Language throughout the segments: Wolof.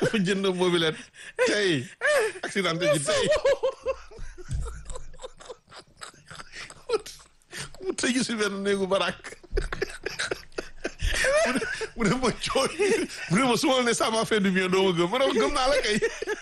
dafa jënd mobilette tey accidenté ji tey mu tëju si benn néegu barak mu ne ma cooy mu ne ma su ma ne ça m'a fait du bien doo ma gëm ma ne ma gëm naa la kay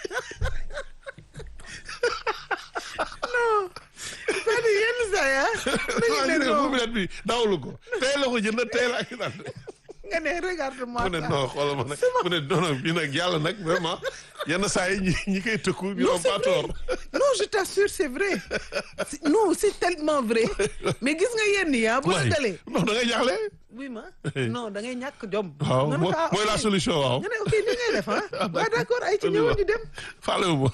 c'est-à-dire yenn saa yi ah. waaw ñu ne mobilette bi dawlu ko tey la ko jënd tey la accidenté nga ne regarde-moi mu ne ça. non xoolal ma nag mu ne non non bii nag yàlla nag vraiment yenn saa yi ñi ñi koy tëkku ñu Non, am c'est pas vrai. tort non je t'assure c'est vrai C'est- non c'est tellement vrai mais gis nga yenn yi ah bu la waay dalee non da ngay jaaxle oui ma non da ngay ñàkk jom waaw nga ne mooy ko, ah, mooy la ok. solution waaw nga ne ok ni ngay def ah waaw d'accord ay ci ñëwoon ñu dem faale wu ma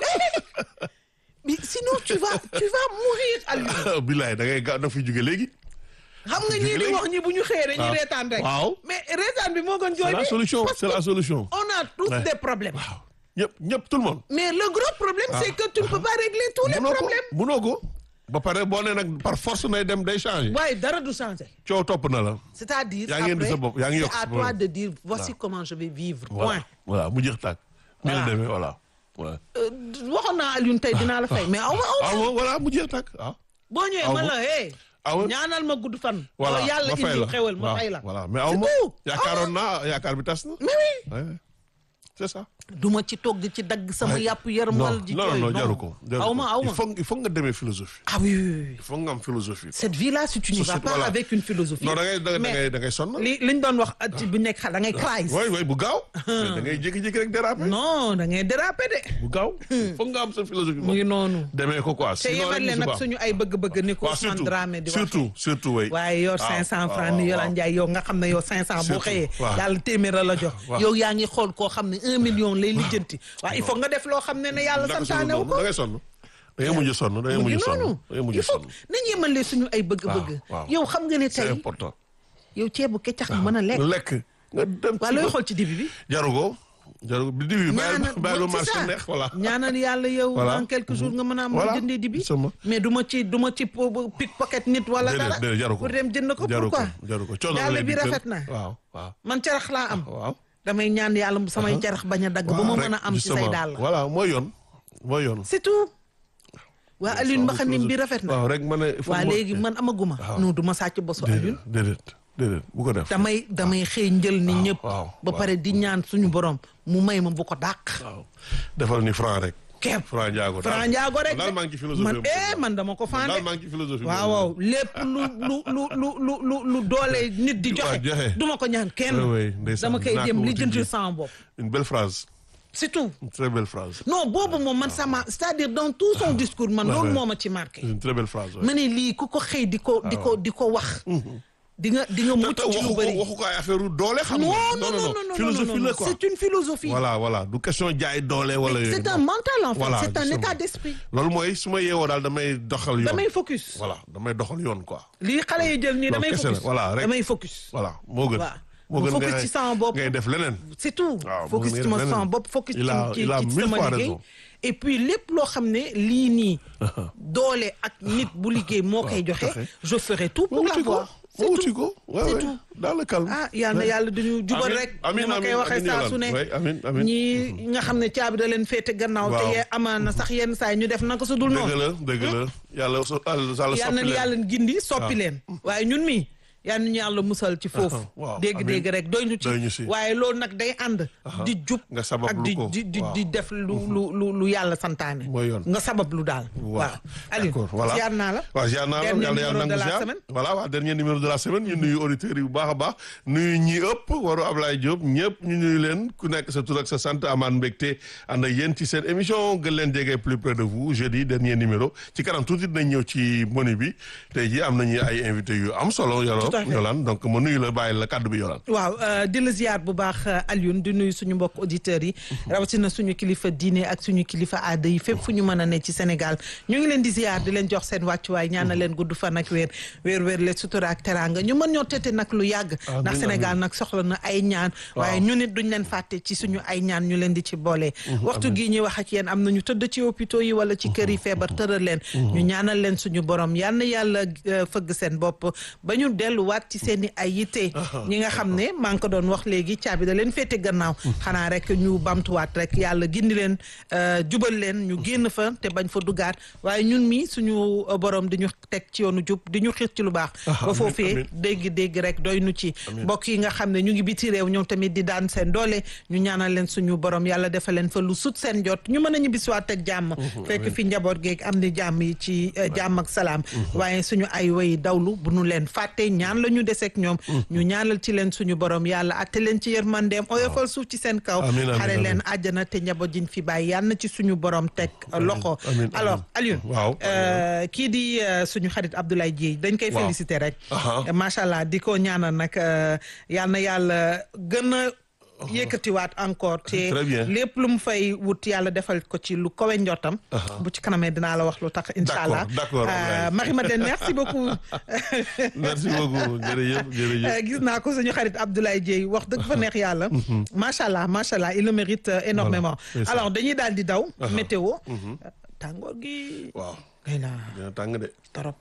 mais sinon tu vas tu vas mourir Aliou bilaay da ngay gaaw da fi jóge léegi xam nga ñii di léegi. wax ñi bu ñu xëyee dañuy waaw. reetaan rek waaw. mais reetaan bi moo gën jooy c'est la bi solution parce c'est la que solution on a tous Ouais. des problèmes waaw ñëpp ñëpp tout le monde mais le gros problème c'est que tu ne peux pas régler tous les munoo ko problèmes munoo ko ba pare boo nee nag par force nay dem day changer waaye dara du changer coow topp na la c'est-à-dire Yaa ngi indi après sa bopp, yaa ngi yokk c'est à sa toi bopp. de dire voici comment je vais vivre voilà point voilà mu jeex tàkk ni la Voilà. demee voilà ouais. Euh, waxoon naa Alioune tey dinaa la fay mais aw ma aw ma ah bon, voilà mu jeex tàkk ah boo ñëwee aw ma ma. la hey ah ouais. ñaanal ma gudd fan voilà wala yàlla ma fay indi la xewal ma waaw, fay la voilà mais aw C'est ma tout. yaakaaroon naa yaakaar bi tas na mais oui Ouais, c'est ça duma ci toog di ci dagg sama Ouais. yàpp yaram non wala di non jooy non jaru ko jaru aw ko. ma aw il ma faut il faut nga demee philosophie ah oui oui oui il faut nga am philosophie cette vie là si tu n'y vas Société, pas voilà. avec une philosophie non da ngay da mais ngay da ngay sonn li liñ doon wax at bu nekk xale da ngay crise way way bu gaaw mais da ngay jékki-jékki rek déraper non da ngay déraper de bu gaaw foog nga am sa philosophie mu ngi noonu demee ko quoi te sinon yemal rek leen musiba nag am. suñu ay bëgg-bëgg ni ko waaw Ousmane surtout Dramé di wax surtout surtout way waaye yor waaw, 500 waaw, francs ni waaw, Yola waaw. Ndiaye yow nga xam ne yow 500 boo Surtout, xëyee waaw. yàlla téeméer la la jox waaw. yow yaa ngi xool koo xam ne 1 million lay lijjanti waaw il faut nga def loo xam ne ne yàlla Naka santaane wu sonn ko da ngay sonn da ngay mujj sonn da ngay mu ngi mujj sonn noonu da ngay mujj il faut sonn nañ yemale suñu ay bëgg-bëgg waaw, waaw. yow xam nga ne c'est tey important yow ceebu keccax nga mën a lekk lekk nga dem waa looy xool ci dibi bi jaru ko jaru ko bi dibi bi bàyyi ñaanal bàyyi lu c'est marché ça. neex voilà ñaanal yàlla yow Voilà. en quelques jours nga mën a am Voilà. jëndee dibi Sama. mais du ma ci du ma ci pickpocket nit wala déedéet dara déedéet jaru ko pour dem jënd ko jaru ko pourquoi jaru ko coono yàlla lay bi dikkal. rafet na waaw waaw man carax laa am waaw damay ñaan yàlla samay carax bañ a dagg ba ma waaw, mën a rek, am ci say justement. daal voilà mooy yoon mooy yoon c'est tout waa Alioune mbaxanim bi rafet na waaw rek ma ne il faut waa ma- léegi man amaguma Waaw. non du ma sàcc bosu Alioune déedéet déedéet déedéet bu ko def damay damay xëy njël ni waaw, ñëpp waaw, ba waaw. pare di ñaan suñu borom mu may ma bu ko dàq waaw defal ni franc rek kepp franc njaago Franc Ndiago rek daal maa ngi ci philosophie man boobu. eh man dama ko daal fànde maa ngi ci philosophie waaw boobu. waaw lépp lu lu lu lu lu lu lu doole nit di Waaw, joxe joxe. duma ko ñaan kenn Oui, oui, ndeysaan, dama koy dinaa jëm ko li wuti jëntil ji. sama bopp une belle phrase c'est tout une très belle phrase non boobu moom man sama c'est-à-dire dans tout son discours man Ouais, loolu ouais. moo ma ci marqué une très belle phrase ouais. ma ne lii ku ko xëy di ko di ko di ko wax di nga di nga mucc te ci waxu lu ko bëri waxu ko ay affaire doole xam non nga non non non non philosophie non, la non, quoi c'est une philosophie voilà voilà du question jaay doole wala yooyu c'est un non. mental en fait Voilà, c'est un justement. état d'esprit loolu mooy su ma yeewoo daal damay doxal yoon damay focus voilà damay doxal yoon quoi lii xale yi jël nii Loolu damay kese la, focus voilà, rek. damay focus voilà moo gën Waaw. moo mu gën focus ngay- ci sama bopp. ngay def leneen c'est tout waaw focus mu ngi ci ma leneen. sama bopp focus ci Il a- ci il a ci mille sama fois liggéey raison. et puis lépp loo xam ne lii nii doole ak nit bu liggéey moo koy joxe joxe. je ferai tout pour moo wuti ko l'avoir c'est moo wuti tout ko ouais, c'est ouais. tout. dans le calme ah yal na yàlla dañu jubal Amiin, rek amiin, ni ma koy amiin, waxee amiin, saa Yolande. su ne Ouais, amiin, amiin. ñii nga xam ne caabi da leen féete gannaaw te Waaw. yee amaana sax yenn saa yi ñu def naka su dul dëgg noonu la dëgg la yàlla so yàlla yal soppi na leen. yàlla gindi soppi leen waaye ñun mi yal nañu yàlla musal ci foofu waaw, dégg-dégg amiin. rek doy ñu Doy ñu ci ci. waaye loolu nag day ànd di jub Nga sabab ak lu di ko. di di Waaw. di def lu lu lu lu yàlla santaane Mooy yoon. nga sabab lu daal waaw Aliou d'accord voilà ziar naa la waaw ziar naa la Dernier yàlla yàlla numéro de nangu la ziar semaine. voilà waaw dernier numéro de la semaine ñu nuyu auditeurs yi bu baax a baax nuyu ñi ëpp waru Ablaye Diop ñëpp ñu nuyu leen ku nekk sa tur ak sa sant amaan mbégte ànd ak yéen ci seen émission gën leen jege plus près de vous jeudi dernier numéro ci kanam tuuti dinañ ñëw ci menu bi tey ji am nañu ay invités yu am solo yolo Tout à fait. yolaan donc ma nuyu la bàyyi la kàddu bi yolaan waaw euh, di la ziar bu baax euh, Alioune di nuyu suñu mbokk auditeurs yi rawatina suñu kilifa diine ak suñu kilifa aada yi fépp fu ñu mën a ne ci Sénégal ñu ngi leen di ziar di leen jox seen wàccuwaay ñaanal leen gudd fan ak weer weer weer le sutura ak teraanga ñu mën ñoo tete nag lu yàgg Amiin, ndax Sénégal nag soxla na ay ñaan waaye ñu nit duñ leen fàtte ci suñu ay ñaan ñu leen di ci boole waxtu gii ñuy wax ak yéen am na ñu tëdd ci hôpitaux yi wala ci kër yi feebar tëral leen ñu ñaanal leen suñu borom yal na yàlla euh, fëgg seen bopp ba ñu dellu delluwaat ci seen i ay yitte ñi nga xam ne maa ngi ko doon wax léegi caabi da leen féete gannaaw xanaa rek ñu bamtuwaat rek yàlla gindi leen jubal leen ñu génn fa te bañ fa duggaat waaye ñun mi suñu borom di ñu teg ci yoonu jub di ñu xiir ci lu baax ba foofee dégg dégg rek doy nu ci mbokk yi nga xam ne ñu ngi biti réew ñoom tamit di daan seen doole ñu ñaanal leen suñu borom yàlla defal leen fa lu sut seen jot ñu mën a ñibbisiwaat ak jàmm fekk fi njaboot geeg am ni jàmm yi ci jàmm ak salaam waaye suñu ay way dawlu bu nu leen fàtte ñaan la ñu deseeg ñoom ñu ñaanal ci leen suñu borom yàlla atte leen ci yërmandeem oyofal suuf ci seen kaw xare leen àjjana te njaboot jiñ fi bàyyi yàlla na ci suñu borom teg loxo alors Alioune waaw kii di suñu xarit Abdoulaye Dieye dañ koy féliciter rek macha allah di ko ñaanal nag yal na yàlla gën a yëkkatiwaat encore te lépp lu mu fay wut yàlla defal ko ci lu kowe njottam bu ci kanamee dinaa la wax lu tax incha allah d'accord Marie Madeleine merci beaucoup merci beaucoup jërëjëf jërëjëf gis naa ko suñu xarit Abdoulaye Dieye wax dëgg fa neex yàlla macha allah macha allah il le mérite énormément alors dañuy daal di daw météo tàngoor gi waaw ngay na dina tàng de torop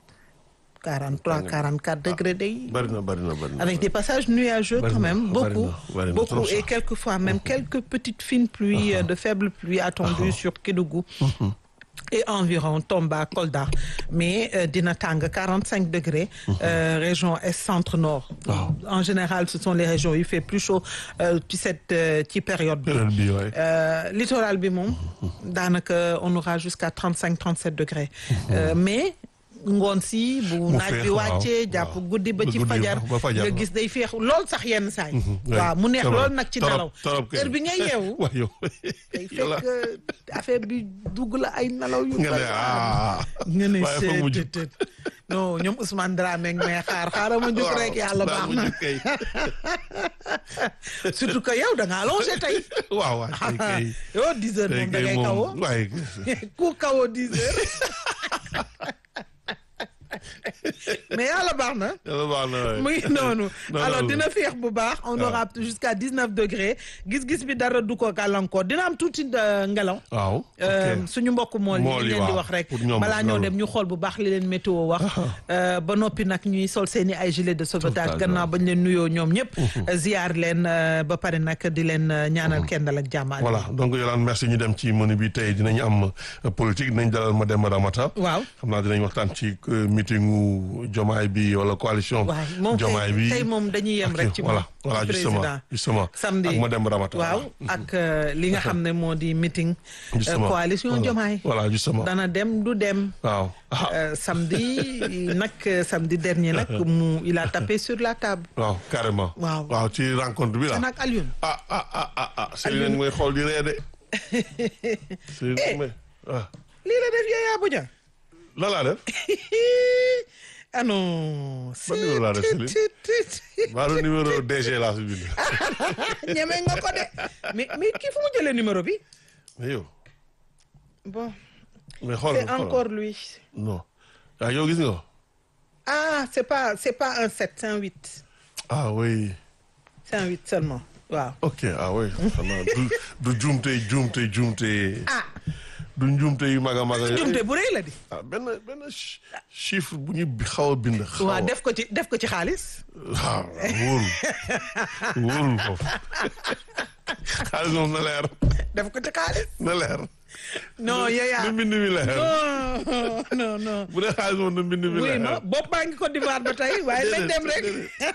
43 44 degrés day bari na bari na bari na avec des passages nuageux quand même beaucoup bari na beaucoup trop et sax. quelquefois même quelques petites fines pluies euh, de faibles pluies attendues sur Kédougou et environ Tomba Kolda mais euh, dina tàng 45 degrés euh, région est centre nord en général ce sont les régions il fait plus chaud euh, ci cette euh, ci période bi période bi waay Euh, littoral bi moom daanaka on aura jusqu'à 35 37 degrés Euh, mais ngoon si bu Mu naaj féex, bi wàccee waaw, jàpp waaw. guddi ba Ba ci guddi, fajar ba fajar, nga waaw. gis day féex lool sax yenn saay oui, waaw mu neex c'est vrai. lool nag ci Torop, nelaw torop kay. heure bi ngay yeewu waay yow day yàlla fekk affaire bi dugg la ay nelaw yu nga ne bari ah nga ne waaye foog mu jug. seet non ñoom Ousmane Dramé ngi may xaar xaaral ma jug rek yàlla daa baax mu na jug kay. surtout que yow da ngaa allongé tey waaw waay kay kay yow 10 heures tey moom da kay ngay moom kawoo waaye ku kawoo 10 heures mais yàlla baax na yàlla baax na waay. mu ngi noonu Non, alors non, dina féex bu baax on aura jusqu'à 19 degrés gis-gis bi dara du ko gàllankoor dina am tuuti euh, ngelaw waaw Euh, ok. suñu mbokk mool yi Mool li yi, leen di waaw. wax rek Pour ñoom, balaa ñoo loolu. dem ñu xool bu baax li leen météo wax Euh, ba noppi nag ñuy sol seeni ay gilet de sauvetage Sauvetage, gannaaw waaw. bañ leen nuyoo ñoom ñëpp ziar leen euh, ba pare nag di leen euh, ñaanal kendal ak jàmmaal voilà donc Yolande merci ñu dem ci menu bi tey dinañ am euh, politique dinañ dalal Mademba Ramata waaw xam naa dinañ waxtaan ci euh, meetingu Jomaay bi wala coalition waaw moom Jomaay bi tey moom dañuy yem ak- rek ci moom voilà voilà justement président justement samedi ak Mademba Ramata waaw ak euh, li nga xam ne moo di meeting euh, Justement. coalition Voilà. Diomaye voilà justement dana dem du dem waaw ah Euh, samedi nag euh, samedi dernier nag mu il a tapé sur la table waaw carrément waaw. waaw ci rencontre bi te la nag Alioune ah ah ah ah ah Céline mooy xool di ree de Céline mooy ah lii la def Yaya Boudia la laa def ah non Ban numéro laa def, Céline? maa doon numéro DG laa si bind ñeme nga ko de mais mais kii fu mu jëlee numéro bi mais yow bon mais xool c'est encore lui non ah yow gis nga ko ah c'est pas c'est pas un 7 c'est un 8 ah oui c'est un 8 seulement waaw ok ah oui xanaa du du juumte juumte juumte ah du njuumte yu mag a mag a jumte bu rëy la di ah benn benn chi- chiffre bu ñu bi- xaw a bind xaw waaw a def ko ci def ko ci xaalis waaw wóorul wóorul foofu xaalis moom na leer def ko ci xaalis na leer non Yaya na mbind mi leer non non non bu dee xaalis moom na mbind mi oui leer ma bopp baa ngi Côte d'Ivoire ba tey waaye nañ dem rek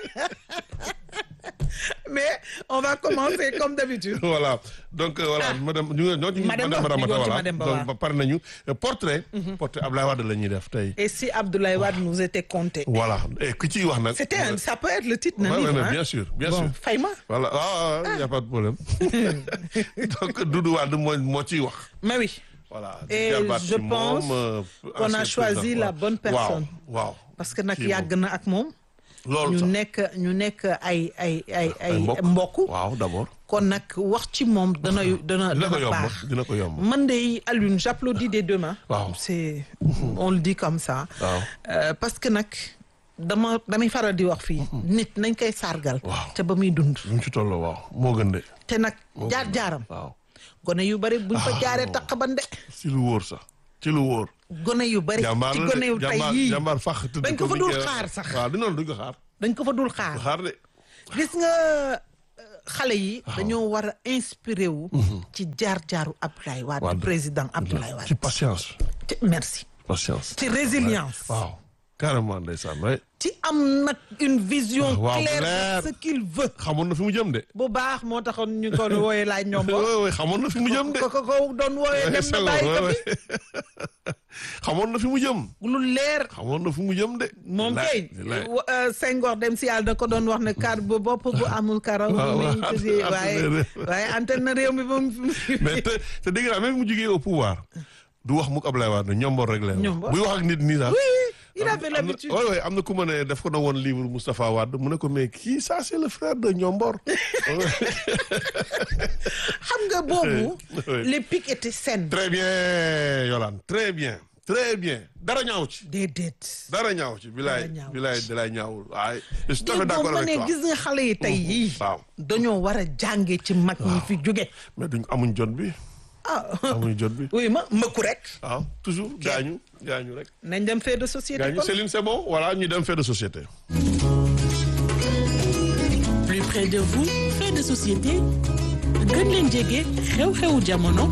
mais on va commencer comme d'habitude voilà donc euh, voilà madame ñu ngi ñoo ci Mademba, madame ñu ngi Ramata woon ci voilà Mademba, donc waaw. ba pare nañu Euh, portrait portrait Abdoulaye Wade la ñuy def tey et si Abdoulaye Wade nous était compté voilà et ku ciy wax nag c'était un ça peut être le titre d'un Ouais, ouais, livre mais hein. bien sûr bien bon sûr fay ma voilà ah il y a pas de problème donc Doudou Wade moo moo ciy wax mais oui voilà Et di jarbaat je ci moom, pense euh, qu'on a ancien choisi président. la bonne personne. waaw waaw parce que nag Kii yàgg na ak moom loolu ñu sax nekk ñu nekk ay ay ay ay ay mbokk mbokk waaw d'abord kon nag wax ci moom dana dana dina ko dana yomb baax dina ko yomb man de Alioune j'applaudis des deux mains Waaw. c'est on le dit comme ça waaw Euh, parce que nag dama damay faral di wax fii nit nañ koy sargal Waaw. te ba muy dund bu ñu ci tolloo waaw moo gën de te nag jaar jaaram waaw gone yu bari buñ fa jaaree taq ban de ci lu wóor sax ci lu wóor gone yu bari jàmbaar ci la gone de yu tey jàmbaar yii jàmbaar fax tëdd dañ ko fa ni dul ke- xaar sax. waaw di noonu duñ ko xaar dañ ko fa dul xaar xaar de gis nga euh, xale yi dañoo war a inspiré wu ci jaar-jaaru Abdoulaye Wade Wade. président Abdoulaye ci Wade patience ci merci patience ci résilience waaw carrément ndeysaan way ci am nag une vision Waaw, claire claire. de ce qu'il veut xamoon na fi mu jëm de bu baax moo taxoon ñu ko wooyee laaj ñoom ba way way xamoon na fi mu jëm de ko ko ko doon wooyee dem na bàyyi ko fi xamoon na fi mu jëm lu leer xamoon na fi mu jëm de moom Laay, kay laay. wa- euh, Senghor dem si yàlla da ko doon wax ne kar bu bopp bu amul karaw waaw, mi waaw, tëddee antenne waaye réew. waaye antenne na réew mi ba mu mais te te dégg naa même mu jugee au pouvoir du wax mukk Ablaye Wade ñombor rek leen Ñombor. buy wax ak nit nii sax oui il avait am na l'habitude oui oui am na ku ma ne daf ko na woon livre Moustapha Wade mu ne ko mais kii ça c'est le frère de Ñombor xam nga boobu Oui. les pics étaient saines très bien Yolande très bien très bien dara ñaaw ci déedéet dara ñaaw ci bilaay ñaaw bilaay dalay ñaawul waaye je suis tout à fait déggoo d'accord ma avec ne toi gis nga xale yi tey yii waaw dañoo war a jànge ci mag ñi fi jóge mais duñ amuñ jot bi ah amuñ jot bi oui ma mëkku rek waaw toujours gaañu gaañu rek nañ dem fait de société gaañu kon Céline c'est bon voilà ñu dem fait de société plus près de vous fait de société gën leen jege xew-xewu jamono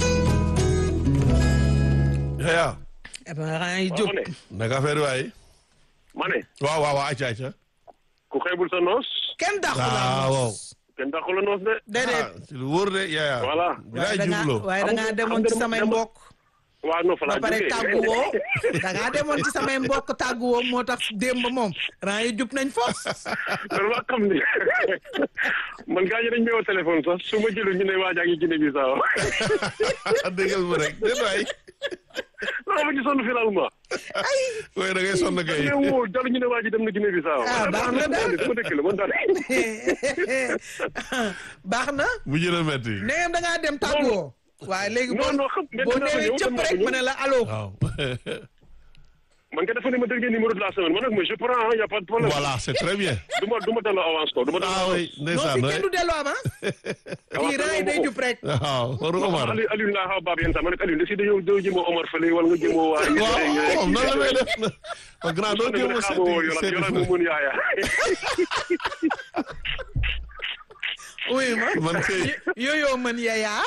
yaa eh ben ran yi waaw jóg ma ne naka affaire yi waaye ma ne waaw waaw waaw acca acca ku xeebul sa noos kenn dàqu Ah, la waaw. kenn dàqu la noos de déedéet ah ci lu wóor de yaa Voilà. bilaay waaye da ngaa jubloo waaye da ngaa Xam nga- demoon ci xam nga samay dama- mbokk waaw non fa ba laa pare jógee tàgguwoo da ngaa demoon ci samay mbokk tàgguwoo moo tax démb moom ran yi jub nañ fos loolu waa xam ni man gaa ñi dañ may woo téléphone sax su ma jëlu ñu ne waa jaa ngi Guinée Bissau déggal ma rek déet waay non ma ci sonn finalement waaye da ngay sonn kay ñu woo jàll ñu ne waa ji dem na Guinée Bissau Ah, baax na daal. sama dëkk la man daal baax na mu jën a metti ne da ngaa dem tàgguwoo waaye léegi boo non non xam boo newee cëpp rek ma ne la allo waaw man nga dafa ne ma dernier numéro de la semaine man nag mais je prends hein, y a pas de problème voilà c'est très bien du ma du ma delloo avance ko du ma delloo ah avance oui non ndeysaan fi waay kenn du delloo avance kii ran yi day jub rek waaw waru Omar Aliou Aliou laa xaw a baab yenn saa ma ne Aliou si dañoo dañoo jëmoo Omar fële wala nga jëmoo waa waaw noonu la may def na grand doo jéem a seeti yola seeti yola mu mun yaaya oui ma man kay yooyoo mën yayaa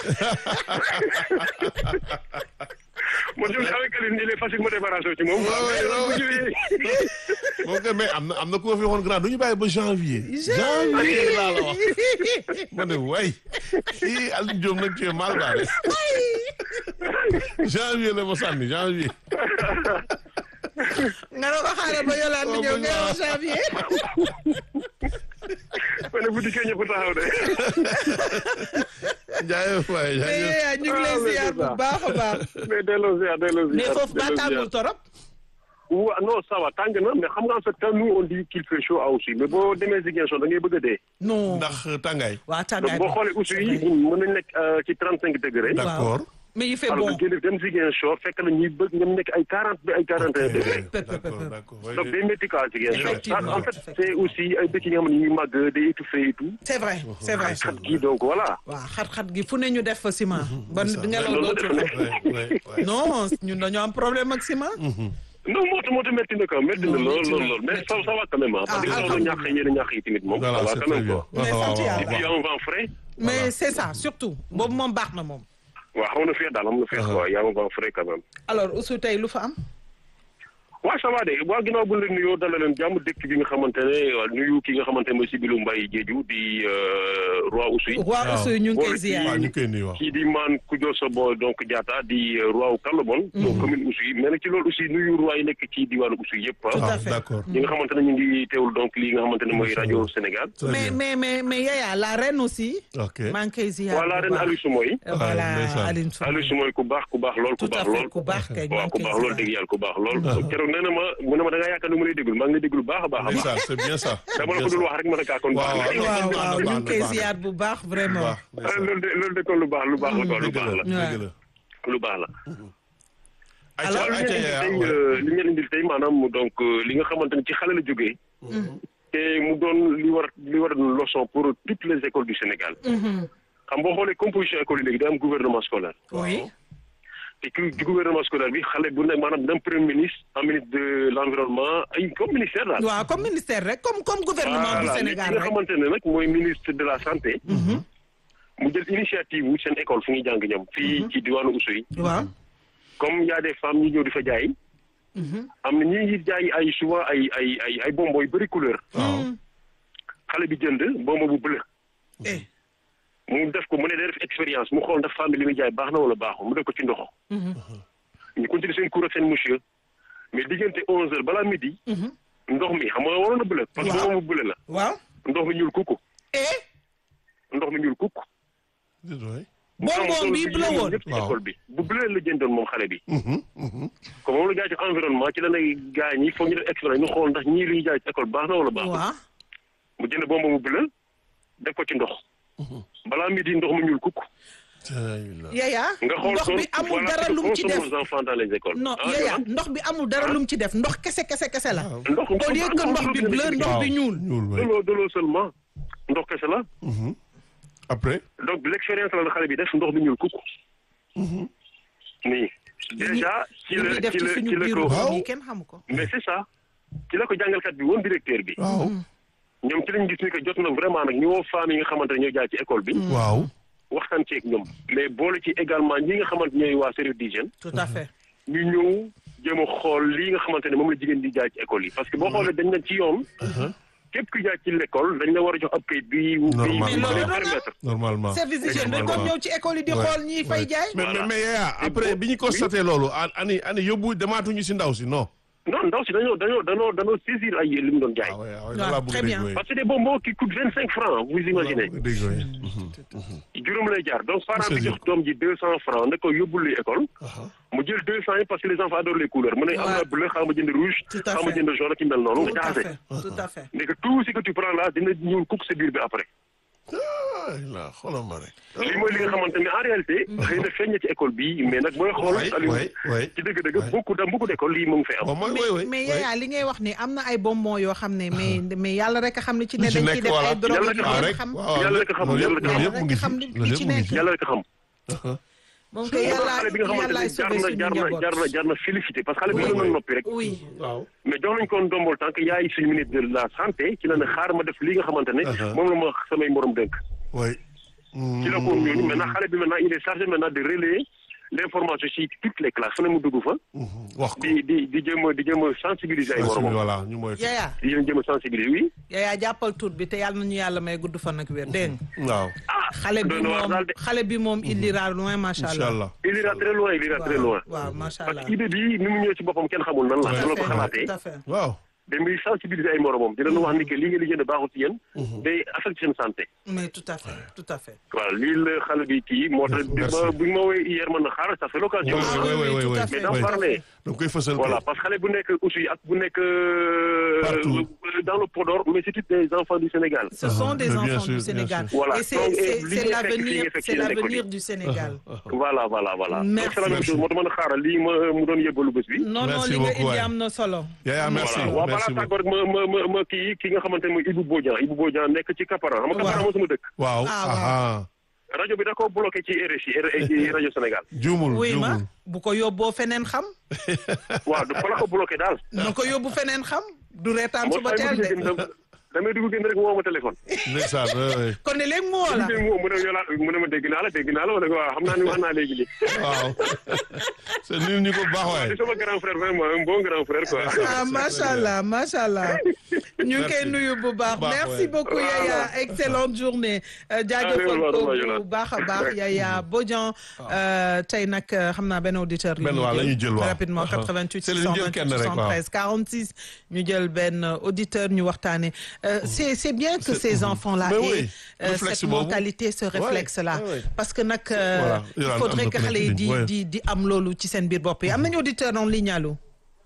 man je avec Aliou il est facile ma débarrassé ci moom Ouais, ouais, ouais, bu ñëwee moom kay mais am na am na ku ma fi waxoon grand du ñu bàyyi ba janvier janvier laa la wax ma ne way kii Aliou Diop nag tu es mal barré janvier la ma sànni janvier nga ne ko xaaral ba yolaan di ñëw ngay wax janvier ma ne bu dikkee ñëpp taxaw de jaayee waay mais jaayee yayaa ñu ngi lay Ah, mais ziar c'est bu ça. baax a baax mais delloo ziar delloo ziar mais foofu ba delloo tàngul ziar. torop Wa- non ça va tàng na mais xam nga en fait quand nous on dit qu'il fait chaud à aussi mais boo demee Ziguinchor da ngay bëgg a dee non ndax tàngaay waa donc tàngaay boo xoolee aussi mën nañ nekk euh, ci trente cinq degré d'accord mais il fait alors bon que génn dem Ziguinchor fekk na ñuy bëgg ñoom nekk ay quarante ba ay quarante et un degré Peu, peu, peu, d'accord peu. d'accord ouais, donc day métti quoi Ziguinchor Effectivement, en fait effectivement. c'est aussi ay dëkk yi nga xam ne ñu ngi màgg day étouffé et tout c'est vrai c'est vrai xat gi donc voilà waaw xat-xat gi fu ne ñu def fa ciment ba ngelaw loolu dootul def am ouais, ouais, ouais. non ñun dañoo am problème ak ciment non moto moto métti na quoi métti na Non, lool métti lool na, lool mais métti ça na. ça va quand même ah parce que Ah, loolu ñàkk yéen a ñàkk yi tamit moom ça voilà va c'est quand très même bien quoi Mais waaw, sant waaw, yàlla. et puis y a un vent frais mais c'est ça surtout boobu moom baax na moom waaw xam na feex daal xam na feex quoi y a un vent frais quand même alors Oussou tey lu fa am waaw ça va de waa ginnaaw bu ñu leen nuyoo dalal leen jàmm dëkk bi nga xamante ne waa nuyu ki nga xamante ne mooy Sibilu Mbaye Diédhiou di euh, roi Oussouye waa Oussou ñu ngi koy Boole ci- ziar waaw ñu koy nuyu waaw kii di maan Koudio Sobo donc Diatta di euh, roi wu Kalabon donc commune Oussouye mais nag ci loolu aussi nuyu roi yi nekk ci diwaanu Oussouye yëpp Tout à ah fait. d'accord ñi nga xamante ne ñu ngi teewul donc lii nga xamante ne mooy rajo Sénégal très mais bien mais mais mais Yaya la reine aussi ok maa ngi koy ziar voilà bu ren baax. Aliou Soumoy voilà ndeysaan. Aline Sow Aliou Soumoy ku baax ku baax lool ku tout à baax fait lool ku baax kay maa waaw ngi ku koy baax lool ziar dëgg yàlla ku baax lool keroog nee na ma mu ne ma da ngaa yaakaar ne mu lay déglu maa ngi lay déglu baax a baax a baax ndeysaan c'est bien ça dama la ko dul wax rek ma ne kaa kon Waaw, baax na waaw. waaw baax na, waaw ñu baax ngi na, koy baax na. ziar bu baax vraiment baax Ah, ndeysaan. loolu de loolu de kon lu baax lu baax la quoi lu dëgg baax la la dëgg la lu baax la ayca waaw li ayca ngeen yaa indil tey euh, li ngeen indil tey maanaam donc euh, li nga xamante ne ci xale la jógee te mu doon li war li war a doon leçon pour toutes les écoles du Sénégal xam boo xoolee composition école yi léegi day am gouvernement scolaire oui ci ci ci gouvernement scolaire bi xale bu nekk maanaam d'un premier ministre un ministre de l'environnement ay comme ministère daal. waaw comme ministère rek comme comme gouvernement du Voilà, Sénégal li nga rek xamante ne nag mooy ministre de la santé. mu jël initiative wu seen école fu ñuy jàng ñoom. fii ci diwaanu Oussouye. waaw comme y a des femmes ñi ñëw di fa jaay. am na ñi ngi jaay ay souvent ay ay ay ay bonbons yu bëri couleur. xale bi jënd bonbon bu bleu. eh mu def ko mu ne day def expérience mu xool ndax femme bi li muy jaay baax na wala baaxul mu def ko ci ndox. ñu continuer seen cours ak seen monsieur mais diggante onze heures balaa midi. ndox mi xam nga waroon na bleu. parce que Waaw. bonbon bu bleu la. waaw ndox mi ñuul kukku. eh ndox mi ñuul kukku. déedéet. bonbon bi bleu woon ñëpp ci Waaw. école bi bu bleu la jëndoon moom xale bi. comme moom la jaay ci environnement ci la nay gaañ ñi foog ñu def expérience ñu xool ndax ñii li ñu jaay ci école baax na wala baaxul. waaw mu jënd bonbon bu bleu def ko ci ndox. balaa midi ndox mi ñuul kukku. yaya nga xool ndox ko bi amul voilà dara ce que lum ci def consomment nos enfants dans les écoles. non Ah, yaya Yohan? ndox bi amul dara lum ci def ndox kese kese kese la ndox au lieu que ndox bi bleu ndox bi ñuul ñuul de waay. l'eau de l'eau seulement ndox kese la après. donc l'expérience la la xale bi def ndox bi ñuul kukku. nii déjà ci li la muy def ci ci la suñu ci la biir ko Waaw. yi kenn xamu ko mais c'est ça ci la ko jàngalkat bi woon directeur bi. waaw. ñoom ci lañ gis ni que jot na vraiment nag ñu woo femmes yi nga xamante ne ñoo jaay ci école bi. waaw. waxtaan ceeg ñoom. mais boole ci également ñi nga xamante ñooy waa service d'hygiène tout à fait ñu ñëw jéem a xool lii nga xamante ne moom la jigéen di jaay ci école yi parce que boo xoolee dañ na ci yoon. képp ku jaay ci l'école dañ la war a jox ab kayit bi. bi Normalement. bi Mais loolu lay doon na. permettre. normalement. service d'hygiène dañ Normalement. doon ñëw ci école yi di Ouais. xool ñi fay Ouais. jaay mais mais Voilà. mais Yaya après Et bi ñu constaté loolu a- ani ani yóbbu demaatuñu si ndaw si non. non ndaw si dañoo dañoo dañoo dañoo saisir ay li mu doon jaay. ah ouais, ah ouais, Ouais, loolu laa bëgg très a dégg, bien. ouais. parce que des bonbons qui coûtent vingt cinq francs vous imaginez. Loolu laa bëgg a dégg, ouais. juróom lay jaar donc parent bi saisir jox doom ji deux cent francs ne ko yóbbul li école. Aha. mu jël deux cent yi parce que les enfants adorent les couleurs mu ne am na Ouais. bleu xaaral ma jënd rouge. Tout à xaaral ma fait. jënd jaune ki mel noonu tout nga à jaxase. fait tout à fait mais que tout ce que tu prends là dina ñuul kukk sa biir bi après. ah là xoolal ma rek. lii mooy li nga xamante ne en réalité. xëy na feeñ na ci école bi mais nag booy xool. Ouais, Aliou, ouais, ouais. ci dëgg-dëgg beaucoup dans beaucoup d'écoles lii mu ngi fay am. bon mooy mais oui oui. mais oui. yaya li ngay wax ni am na ay bonbons yoo xam ne mais mais yàlla rek a xam ne ci ne Li ci dañ nekk, ciy def voilà. ay drogue Yàlla yu rek a waaw ngeen rek xam waaw Yàlla rek a xam, loolu yàlla yëpp rek a loolu xam. yëpp mu ngi fi Yàlla rek a xam li loolu ci yëpp mu ngi nekk. fi. yàlla rek a xam. moom kay moo tax yàlla xale bi nga xamante yàllaay ne jar sauver na suñu jar na njaboot jar na jar na félicité parce que xale bi Oui, mënoon na oui. noppi rek. oui waaw. mais jox nañ ko ndombol tant que yaay suñu ministre de la santé ci la ne xaar ma def li nga xamante ne. Uh-huh. moom la ma samay morom dénk. oui. ci la ko ñooñu maintenant xale bi maintenant il est chargé maintenant de relayer l'information ci toutes les classes fu ne mu dugg fa. wax ko. di di di jéem a di jéem a sensibiliser ay moromam. voilà ñu mooy. yaya di leen jéem a sensibiliser oui. yaya jàppal tuut bi te yàlla nañu yàlla may gudd fan ak wér dégg nga waaw. xale bi doy na waar moom daal de. xale bi moom il ira loin macha incha allah allah. il ira très loin il ira très loin. waaw macha parce allah que idée bi ni mu ñëwee ci boppam kenn xamul nan la. Ouais. su la ko tout xalaatee. à fait waaw. da muy sensibiliser ay moromam di leen wax ni que li ngeen di jënd baaxul ci yéen. day affecté seen santé. mais tout à fait tout à fait voilà lii la xale bi kii moo tax. Merci. ba bu ñu ma woowee hier man na xaaral ça fait l'occasion. oui Ah, oui oui, oui tout oui à oui. fait, mais oui. d'en parler. da nga koy fësal. voilà kay. parce que xale bu nekk aussi ak bu nekk. euh, Partout. euh, dans le Podor mais c'est tous des enfants du Sénégal. ce sont des Mais bien enfants sûr, du bien Sénégal sûr. Voilà. et c'est Donc, c'est et c'est li l'avenir ñu fekk c'est ci l'avenir école du Sénégal voilà voilà voilà. Merci. donc c'est la même chose moo tax ma ne xaaral lii ma mu doon yëbalu bés bi. non non Merci li nga beaucoup, indi waay. am na solo Yaya merci voilà waaw merci balaa beaucoup. tàggoo rek ma ma ma ma kii ki nga xamante ne mooy Ibou Bodian Ibou Bodian nekk ci Kapara xam nga Kapara moo sama dëkk. waaw. Ah, waaw. aha. rajo bi da koo bloqué ci RSI RSI rajo Sénégal. juumul oui ma juumul. bu ko yóbboo feneen xam waaw fa la ko bloqué daal. na ko yóbbu feneen xam du reetaan moo suba tax teel damay de dugg génn damay dugg génn rek mu woo ma téléphone. ndeysaan oui oui. kon ne léegi mu woo la dégg nga mu ne yow laa mu ne ma dégg naa la dégg naa la ma ne ko waaw xam naa ni wax naa léegi lii. waaw. c'est nul ñu ko baax waay. di sama grand frère vraiment un bon grand frère quoi. ah macha allah macha allah ñu ngi koy Merci. nuyu bu baax Baax, merci ouais. beaucoup Yaya excellente journée euh, jaajëfal Allez, ko voilà, bu baax a baax Yaya Bodian euh, tey nag euh, xam naa benn auditeur Benn waaw la ñuy jël waaw. rapidement Uh-huh. 88 C'est la ñu jël kenn 628 rek, waaw. 73 46 ñu jël benn auditeur ñu waxtaane Euh, c'est c'est bien que ces enfants là Mais aient oui, euh, réflexe cette boobu. mentalité ce réflexe là ouais, ouais. parce que nag euh, Voilà, il Yolaan, faudrait am na que ku nekk xale yi di ligne, ouais. di di am loolu ci seen biir bopp yi am nañu auditeur en ligne allo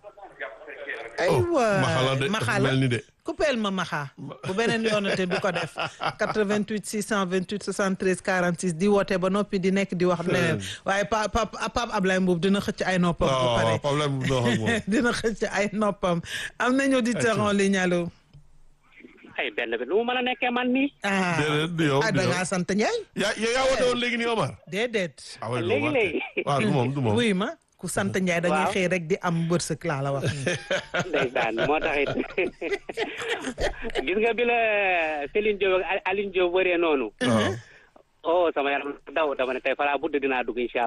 aywa Maxa la de dafa Maxa la mel ni de. coupeel ma Maxa bu beneen yoonate du ko def 88 628 73 46 di woote ba noppi di nekk di wax leneen waaye pa pa Pape Ablaye Mbuub dina xëcc ay noppam bu waaw waaw pare problème bu dox ak moom. dina xëcc ay noppam am nañu auditeur en ligne allo ay benn bi nu mu mën a nekkee man nii. ah déedéet du yow ah du da yow ngaa sant Ndiaye. yaa yaa yaa woote woon léegi nii Omar. déedéet. ah ouais, du Léegi, Omar. léegi. waaw du moom du moom. wuy ma ku sant Ndiaye da ngay Waaw. xëy rek di am wërsëg laa la wax. ndeysaan moo tax it gis nga bi la Céline Diop ak Aline Diop wëree noonu. waaw. oh sama yaram daw dama ne tey falaa budd dinaa dugg incha